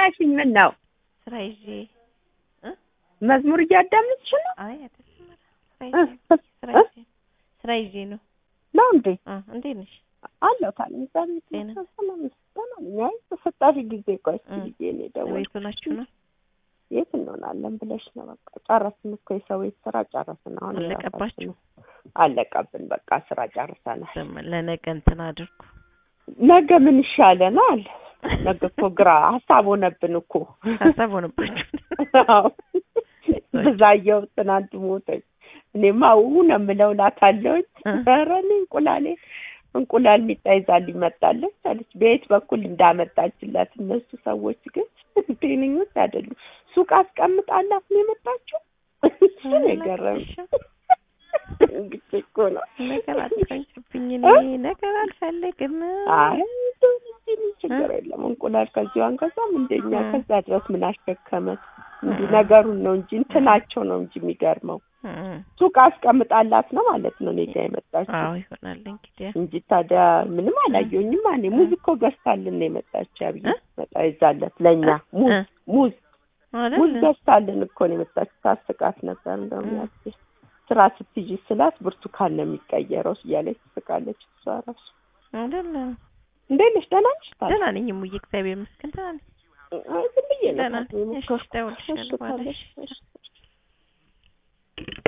ጠራሽኝ? ምን ነው ስራ ይዤ መዝሙር እያዳመጥሽ ነው? አይ አይደለም ኧረ ስራ ይዤ ስራ ይዤ ስራ ይዤ ነው ነው እንዴ? አ እንዴት ነሽ አለሁ ካለ ምሳሌ ጤና? ሰላም ሰላም ነኝ። አይ በሰጣሽ ጊዜ ቆይ እስኪ እ ብዬ ነው የደወልኩት። ቤቱ ናችሁ ነው የት እንሆናለን ብለሽ ነው? በቃ ጨረስን እኮ የሰው ቤት ስራ ጨረስን። አሁን አለቀባችሁ? የራሳችንን አለቀብን። በቃ ስራ ጨርሰናል። ስም ለነገ እንትን አድርጉ ነገ ምን ይሻለናል? ነገ እኮ ግራ ሀሳብ ሆነብን እኮ ሀሳብ ሆነባችሁ አዎ። ብዛየው ትናንት ሞተች። እኔማ ው ነው የምለው እላታለሁኝ። እ ኧረ እኔ እንቁላሌ እንቁላል ሚጣ ይዛልኝ መጣለች አለች። በየት በኩል እንዳመጣችላት እነሱ ሰዎች ግን ጤነኞች አይደሉም። ሱቅ አስቀምጣላት ነው የመጣችው። እሱ ነው የገረመኝ። እንግዲህ እኮ ነው ነገር አትፈንጭብኝ እ? እኔ ነገር አልፈልግም አይ እንደው እንጂ ምን ችግር የለም። እንቁላል ከዚሁ አንገዛም እንደኛ እ። ከዛ ድረስ ምን አሸከመት? እንዲህ እ። ነገሩን ነው እንጂ እንትናቸው ነው እንጂ የሚገርመው እ ሱቅ አስቀምጣላት ነው ማለት ነው እኔ ጋ የመጣችው አዎ ይሆናል እንግዲህ እንጂ ታዲያ ምንም አላየሁኝም። እኔ ሙዝ እኮ ገዝታልን ነው የመጣችው። ያብዬ እ? መጣ ይዛለት ለእኛ ሙዝ እ? ሙዝ ሙዝ አይደል ገዝታልን እኮ ነው የመጣችው። ታስቃት ነበር እንደውም እ። ያቺ ስራ ስትይዥ ስላት ብርቱካን ነው የሚቀየረው እያለች ትስቃለች። እሷ ራሱ አይደል እንዴት ነሽ? ደህና ነሽ? ታዲያ ደህና ነኝ እሙዬ እግዚአብሔር ይመስገን ደህና ነኝ አይ ዝም ብዬ ነው ደህና ታዲያ ነኝ እሺ የሞከርኩት። እደውልልሻለሁ እሺ፣ በኋላ ታዲያ እሺ እሺ።